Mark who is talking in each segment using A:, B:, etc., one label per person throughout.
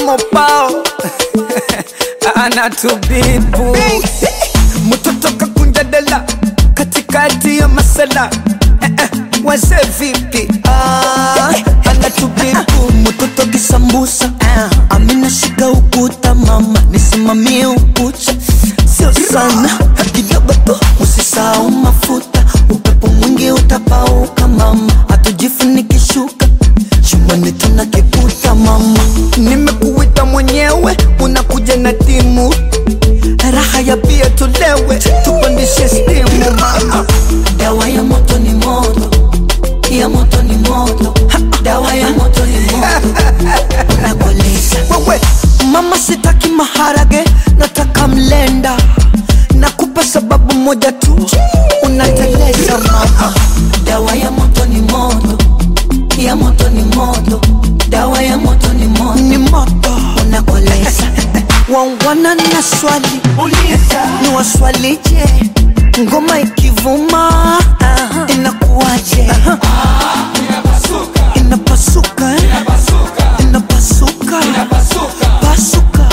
A: mopao anatubibu mtoto kakunja dela katikati ya masala eh, eh, wazee vipi ah, anatubibu mtoto kisambusa ah, amina shika ukuta mama nisimamie ukucha sio sana kidogo tu usisahau mafuta upepo mwingi utapauka mama hatujifunikishuka chumbani tuna kiputa mama nimekuita mwenyewe unakuja na timu raha ya bia tulewe tupandishe stimu mama
B: dawa ya moto ni moto ya moto ni moto dawa ya moto ni moto unakoleza
A: wewe mama sitaki maharage nataka mlenda nakupa sababu moja tu unateleza mama
B: dawa ya moto ni moto ya moto ni moto dawa ya moto ni moto
A: ni moto
B: unakoleza
A: wangwana na swali
B: uliza
A: ni waswalije ngoma ikivuma inakuwaje inapasuka eh? inapasuka pasuka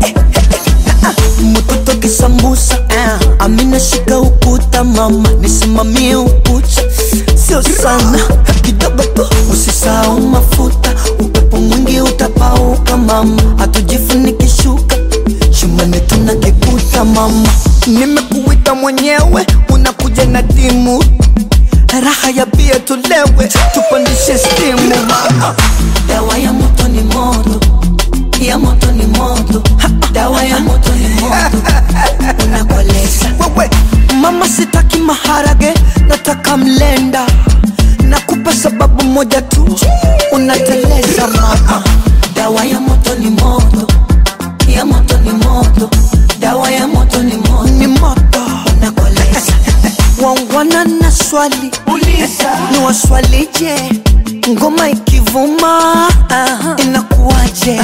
A: mtoto kisambusa amina shika ukuta mama nisimamie ukucha sio sana kidogo tu usisahau mafuta upepo mwingi utapauka mama hatujifunikishuka shumani tuna kikuta mama nimekuita mwenyewe unakuja na timu raha ya bia tulewe tupandishe stimu mama
B: dawa ya moto ni moto ya moto ni moto dawa ya moto ni moto unakoleza
A: wewe mama sitaki maharage nataka mlenda nakupa sababu moja tu unateleza mama
B: dawa ya moto ni moto ya moto ni moto dawa ya moto ni moto
A: ni moto
B: unakoleza
A: wangwana na swali
B: uliza
A: ni waswalije ngoma ikivuma inakuwaje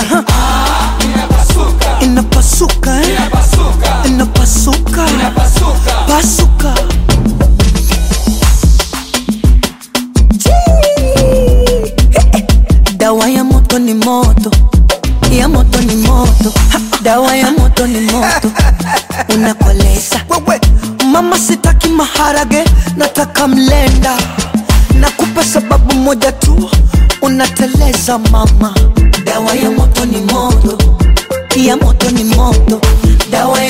A: inapasuka eh? inapasuka pasuka
B: dawa ya moto ni moto ya moto ni moto dawa ya moto ni moto unakoleza
A: wewe mama sitaki maharage nataka mlenda nakupa sababu moja tu unateleza mama
B: dawa ya moto ni moto ya moto ni moto dawa